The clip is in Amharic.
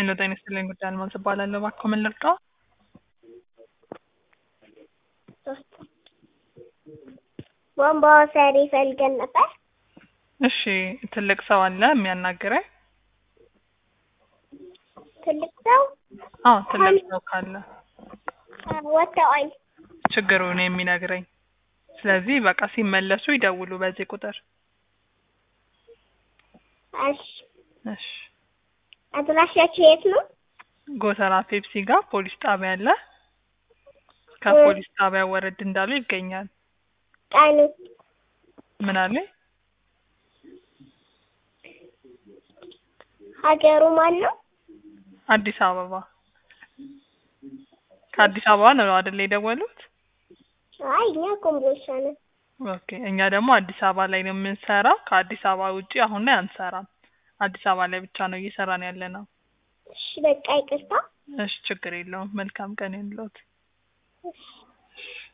ሄሎ ጤና ይስጥልኝ ጉዳይ አልማዝ እባላለሁ። እባክዎ ምን ልርዳዎ? ሶስት ቧንቧ ሰሪ ፈልገን ነበር። እሺ ትልቅ ሰው አለ የሚያናግረኝ? ትልቅ ሰው አዎ ትልቅ ሰው ካለ አ፣ ወጥተዋል። ችግሩን የሚነግረኝ። ስለዚህ በቃ ሲመለሱ ይደውሉ በዚህ ቁጥር። እሺ እሺ አድራሻችሁ የት ነው? ጎተራ ፔፕሲ ጋር ፖሊስ ጣቢያ አለ። ከፖሊስ ጣቢያ ወረድ እንዳሉ ይገኛል። ቀኑ ምን አለኝ? ሀገሩ ማን ነው? አዲስ አበባ። ከአዲስ አበባ ነው አይደል የደወሉት? አይ እኛ ኮምቦልቻ ነን። ኦኬ እኛ ደግሞ አዲስ አበባ ላይ ነው የምንሰራው። ከአዲስ አበባ ውጪ አሁን ላይ አንሰራም። አዲስ አበባ ላይ ብቻ ነው እየሰራን ያለ ነው። እሺ በቃ ይቅርታ። እሺ ችግር የለውም። መልካም ቀን ይሁንልዎት። እሺ